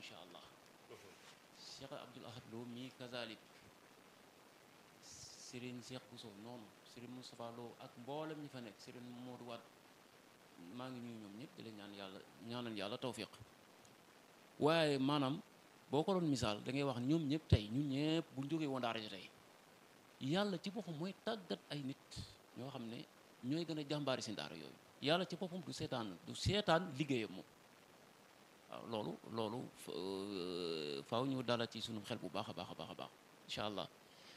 incha allah Cheikh Abdoul Ahad Lo mii kazalik Serigne Cheikh Bousso noonu Serigne Moustapha Lo ak mboolem ñi fa nekk Serigne Modou Wade maa ngi ñuy ñoom ñëpp di leen ñaan yàlla ñaanal yàlla tawfiq waaye maanaam boo ko doon misaal da ngay wax ñoom ñëpp tey ñun ñëpp bu ñu jógee woon daara ji tey yàlla ci boppam mooy tàggat ay nit ñoo xam ne ñooy gën a jàmbaari si daara yooyu yàlla ci boppam du seetaan du seetaan liggéeyam moom waaw loolu loolu faaw ñu dala ci sunu xel bu baax a baax a baax a baax incha allah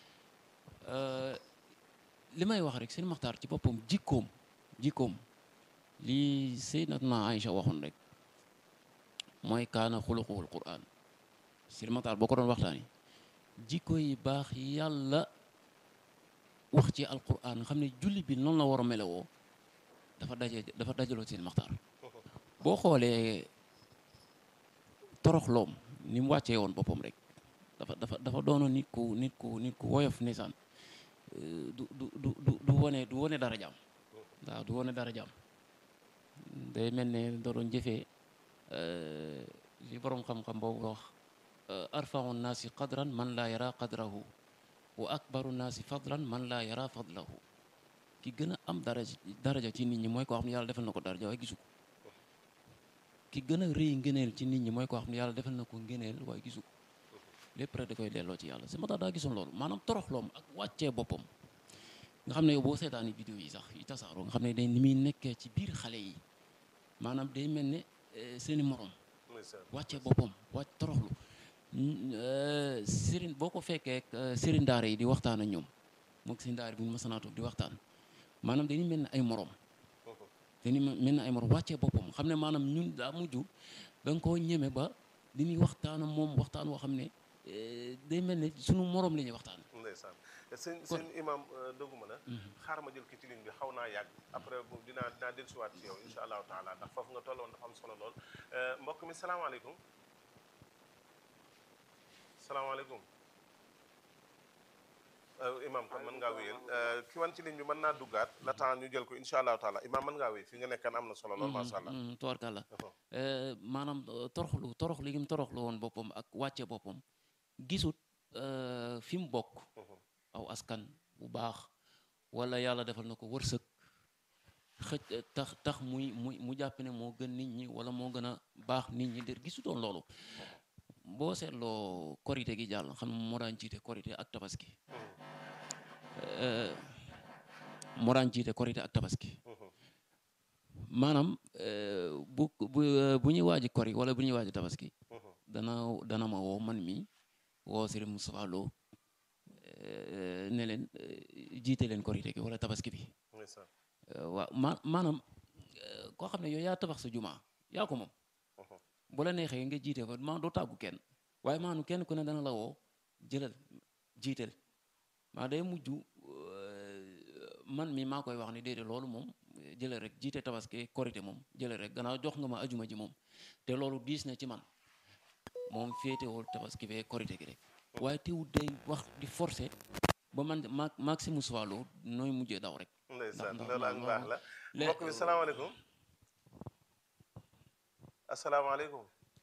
li may wax rek seen maxtaar ci boppam jikkoom jikkoom lii Sayyidatuna Aïcha waxoon rek mooy kaana xuluquhul Qur'an seen maxtaar boo ko doon waxtaani jikko yi baax yàlla wax ci alquran xam ne julli bi noonu la war a melewoo dafa daje dafa dajaloo seen maxtaar boo xoolee toroxloom ni mu wàccee woon boppam rek dafa dafa dafa doonoon nit ku nit ku nit ku woyof ndeysaan du du du du du wone du wone dara jaam waaw du wone dara jaam day mel ne da doon jëfee li borom xam-xam boobu wax arfau nnaasi qadran man laa yara qadrahu wa akbaru nnaasi fadlan man laa yara fadlahu ki gën a am daraja daraja ci nit ñi mooy koo xam ne yàlla defal na ko daraja waaye gisu ko ki gën a rëy ngëneel ci nit ñi mooy koo xam ne yàlla defal na ko ngëneel waaye gisu ko lépp rek da koy delloo ci yàlla si ma tax daa gisoon loolu maanaam toroxloom ak wàccee boppam nga xam ne yow boo seetaani vidéo yi sax yi tasaaroo nga xam ne day ni muy nekkee ci biir xale yi maanaam day mel ne seeni morom wàccee boppam wàcc toroxlu sëriñ boo ko fekkee sëriñ daara yi di waxtaan ak ñoom moog sëriñ daara bi ñu masanaatu di waxtaan maanaam dañuy mel ne ay morom dañuy mel ne ay morom wàccee boppam xam ne maanaam ñun daa mujj da nga koo ñeme ba di ñuy waxtaan ak moom waxtaan woo xam ne day mel ne sunu morom la ñuy waxtaan. ndeysaan sëñ sëñ imam dëgguma la xaar ma jël ki ci ligne bi xaw naa yàgg après bu dinaa dinaa dellusiwaat ci yow insha allahu taala ndax foofu nga tolloon dafa am solo lool mbokk mi salaamaaleykum salaamaaleykum imam kon mën ngaa wéyal ki wan ci ligne bi mën naa duggaat la temps ñu jël ko insha allahu taala imam mën ngaa wéy fi nga nekkan am na solo lool masha allah tubaarkàlla maanaam toroxlu toroxlu gi mu toroxlu woon boppam ak wàcce boppam gisut fi mu bokk aw askan bu baax wala yàlla defal na ko wërsëg xëj tax tax muy muy mu jàpp ne moo gën nit ñi wala moo gën a baax nit ñi der gisutoon loolu boo seetloo korité gi jàll xam moo daan jiite korité ak tabaski moo daan jiite korité ak tabaski maanaam bu bu bu ñuy waaji kori wala bu ñuy waaji tabaski dana dana ma woo man mi woo Serigne Moustapha Lo ne leen jiite leen korité gi wala tabaski bi waaw ma maanaam koo xam ne yow yaa tabax sa jumaa yaa ko moom bu la neexee nga jiite fa maa doo tàggu kenn waaye maanu kenn ku ne dana la woo jëlal jiiteel maa day mujj man mi maa koy wax ni déedéet loolu moom jëlal rek jiite tabaski korité moom jëlal rek gannaaw jox nga ma ajuma ji moom te loolu diis na ci man moom féetewul tabaski bee korité gi rek waaye teewul day wax di forcer ba man ma maximum swalo nooy mujjee daw rek ndeysaan loolu ak baax la mbokk bi salaamaaleykum asalaamaaleykum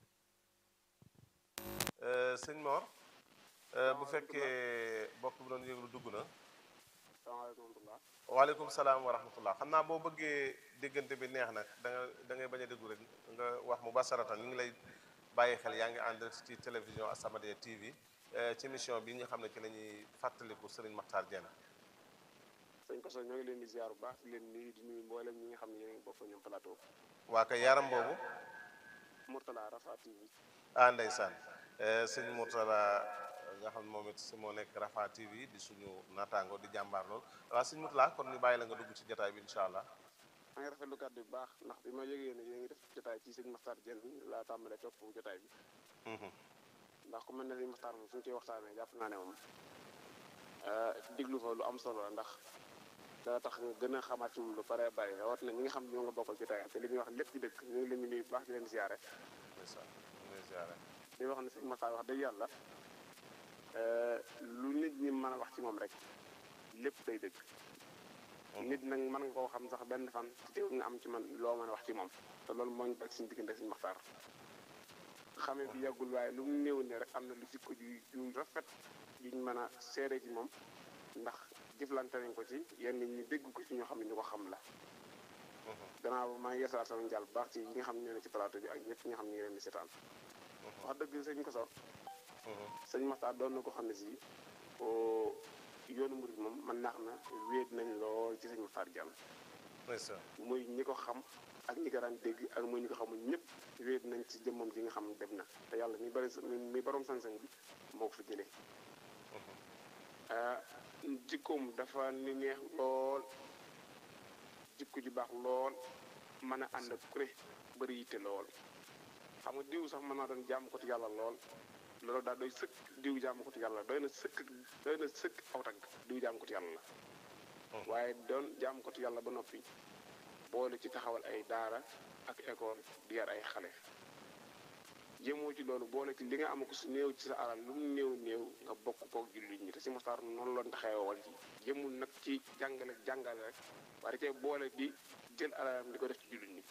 sëñ Mor bu fekkee mbokk bi doon yëglu dugg na waaleykum salaam wa rahmatullah xam naa boo bëggee déggante bi neex nag da nga da ngay bañ a déglu rek nga wax mu basaratan ñu ngi lay bàyyi xel yaa ngi ànd ci télévision As-Samadiyya TV ci émission bi nga xam ne ci la ñuy fàttaliku Serigne Makhtar Diène sëñ Koso ñoo ngi leen di ziar bu baax di leen nuyu di nuyu mboolem ñi nga xam ne yéen a ngi bokk ñoom plateau waa kay yaram boobu Mourtala Rafa TV ah ndeysaan sëñ Mourtala nga xam ne moom it moo nekk Rafa TV di suñu naataango di jàmbaar lool waaw sëñ Mourtala kon ñu bàyyi la nga dugg ci jotaay bi incha allah maa ngi rafetlu kàddu bu baax ndax bi ma yëgee ne yéen ngi def jotaay ci sëñ Makhtar Diène laa tàmbalee topp jotaay bi ndax ku mel ne sëñ Makhtar moom suñu koy waxtaanee jàpp naa ne moom diglu fa lu am solo la ndax dana tax nga gën a xamaat ci moom lu bare bari rawat na ñi nga xam ne ñoo nga bokkal jotaay te li ñuy wax lépp di dëkk ñu ngi leen di nuyu bu baax di leen ziare di wax ne sëñ Makhtar wax dëgg yàlla lu nit ñi mën a wax ci moom rek lépp day dëgg nit nag mën nga koo xam sax benn fan ci teew nga am ci man loo mën a wax ci moom te loolu moo ñu bari suñu diggante suñu Makhtar xamee bi yàggul waaye lu mu néew ne rek am na lu jikko ju ju rafet juñ mën a seere ci moom ndax jëflante nañ ko ci yenn ñi dégg ko ci ñoo xam ne ñu ko xam la gannaaw maa ngi yeesalaat sama njàll bu baax ci yi nga xam ne ne ci plateau bi ak ñëpp ñi nga xam ne ñu ngi leen di seetaan wax dëgg sëñ ko sax sëñ Maxtaar doon na ko xam ne si yoonu murid moom man naax na wéet nañ lool ci sëñ Maxtaar Jaan muy ñi ko xam ak ñi ko daan dégg ak muy ñi ko xamul ñëpp wéet nañ ci jëmmam ji nga xam ne dem na te yàlla mi bari mi borom sañ-sañ bi moo ko fi jëlee jikkoom dafa ni neex lool jikko ju baax lool mën a ànd ak kuré bëri yitte lool xam nga diw sax mën naa doon jàmm ko ci yàlla lool loolu daal doy sëkk diw jàmm ko ci yàlla doy na sëkk doy na sëkk aw tagg diw jàmm ko ci yàlla la waaye doon jàmm ko ci yàlla ba noppi boole ci taxawal ay daara ak école di yar ay xale jëmoo ci loolu boole ci li nga am ko su néew ci sa alal lu mu néew néew nga bokk koog jullit ñi te si Maxtaar noonu loon taxawal ci jëmul nag ci jàngale jàngale rek waaye cee boole di jël alalam di ko def ci jullit ñi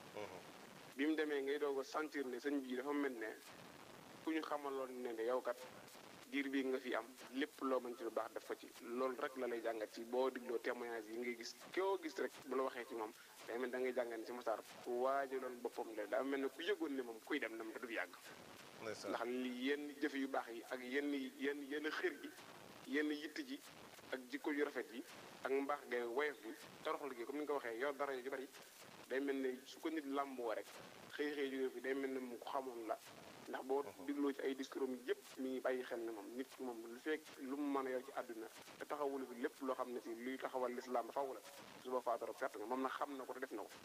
bi mu demee ngay doog a sentir ne sëñ bii dafa mel ne ku ñu xamaloon ne ne yow kat diir bii nga fi am lépp loo mën ci lu baax def ko ci loolu rek la lay jàngat ci boo digloo témoignage yi ngay gis koo gis rek bu la waxee ci moom day mel da ngay jàngat ne ci Maxtaar ku waajaloon boppam la daa mel ne ku yëgoon ne moom kuy dem na du fi yàgg ndax li yenn jëfe yu baax yi ak yenn yenn yenn xër gi yenn yitt ji ak jikko yu rafet yi ak mbaax gay woyof bi toroxlu gi comme ni nga ko waxee yor dara yu bari day mel ne su ko nit làmboo rek xëy xëy jóge fi day mel ne mu ko xamoon la ndax boo digloo ci ay discours am yëpp mi ngi bàyyi xel ne moom nit ki moom lu fekk lu mu mën a yor ci àdduna te taxawul fi lépp loo xam ne si luy taxawal lislaam faw la suba faatoro perte nga moom nag xam na ko te def na ko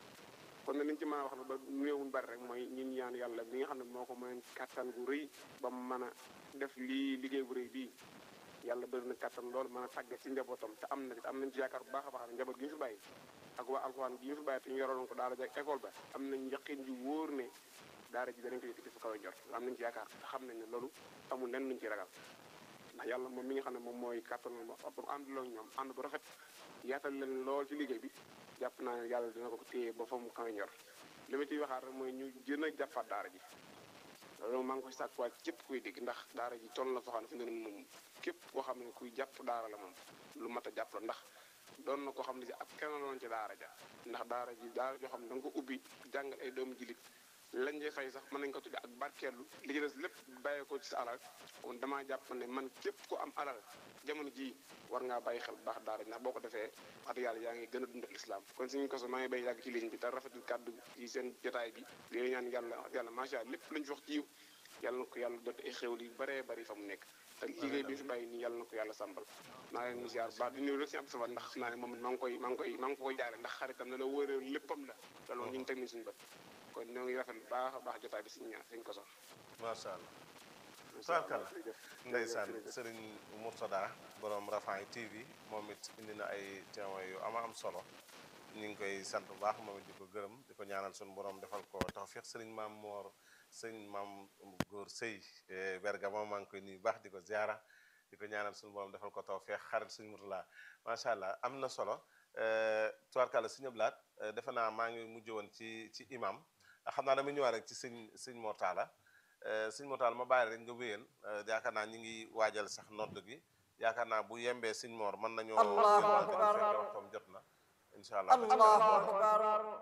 kon nag liñ ci mën a wax ne ba néewul bari rek mooy ñun ñaan yàlla bi nga xam ne moo ko mën kàttan gu rëy ba mu mën a def lii liggéey bu rëy bii yàlla bëri na kàttan loolu mën a tàggat ci njabootam te am na am nañ ci yaakaar bu baax a baax njaboot gi ñu fi bàyyi ak waa alxuraan gi ñu fi bàyyi te ñu yoroon ko daara ja école ba am nañ yaqin ju wóor ne daara ji danañ ko yëkkati fu kaw a jot am nañ ci yaakaar te xam nañ ne loolu amul lenn luñ ci ragal ndax yàlla moom mi nga xam ne moom mooy kàttan ba ànduloo ñoom ànd bu rafet yaatal leen lool ci liggéey bi jàpp naa ne yàlla dina ko téye ba fa mu kaw a ñor li ma ciy waxaat rek mooy ñu gën a jàppaat daara ji loolu maa ngi koy sàkkuwaat képp kuy dégg ndax daara ji toll na foo xam ne fi ne moom képp koo xam ne kuy jàpp daara la moom lu mat a jàpp la ndax doon na koo xam ne si ab kenn loon ci daara ja ndax daara ji daara joo xam ne da nga ko ubbi jàngal ay doomu jilit lañ cee fay sax mën nañ ko tudde ak barkeelu li ci des lépp bàyyee ko ci sa alal kon damaa jàpp ne man képp ku am alal jamono ji war ngaa bàyyi xel bu baax daara ji ndax boo ko defee wax yàlla yaa ngi gën a dundal islam kon suñu ko so maa ngi bay yàgg ci ligne bi te rafetul kàddu yi seen jotaay bi li ñaan yàlla wax yàlla macha allah lépp luñ fi wax ci yiw yàlla na ko yàlla doot ay xéwal yu bëree bëri fa mu nekk te liggéey bi fi bàyyi nii yàlla na ko yàlla sàmbal maa leen mu ziar baax di nuyu rek si Abdou Samad ndax naa ne moom maa ngi koy maa ngi koy maa ngi koy jaare ndax xaritam na la wóoree léppam la loolu moom ñu ngi teg ni suñu bët kon ñoo ngi rafet bu baax a baax jotaay bi suñu ñaan suñ ko sox macha allah tubaarkalla ndeysaan sëriñ Mourtada borom Rafah TV moom it indi na ay témoins yu ama am solo ñu ngi koy sant bu baax moom it di ko gërëm di ko ñaanal suñu borom defal ko tawfiq sëriñ maam Moor sëriñ maam góor sëy berga moom maa ngi koy nuyu baax di ko ziara di ko ñaanal suñu borom defal ko tawfiq xarit suñu Mourtada macha allah am na solo tubaarkalla suñu blaat defe naa maa ngi mujj woon ci ci imam xam naa dama ñëwaat rek ci sëñ sëñ Mortala sëñ Mortala ma bàyyi rek nga wéyal yaakaar naa ñi ngi waajal sax nodd gi yaakaar naa bu yembee sëñ Mor mën nañoo Allahu akbar fekk waxtoom jot na incha allah Allahu akbar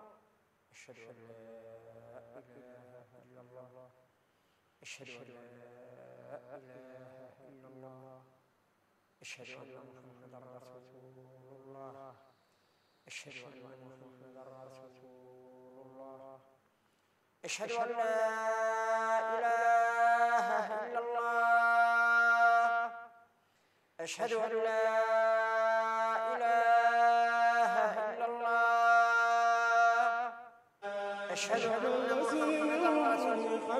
ashhadu an la ilaha illa allah ashhadu an la ilaha illa allah ashhadu anna muhammadan rasulullah ashhadu anna muhammadan rasulullah أشهد أن لا إله إلا الله أشهد أن لا إله إلا الله أشهد أن محمدا رسول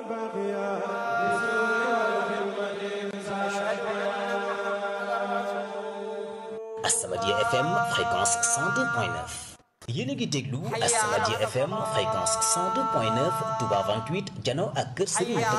As-Samadiyya FM fréquence 102.9 yéen a ngi déglu As-Samadiyya FM fréquence 102.9 Touba 28 jano ak kër Serigne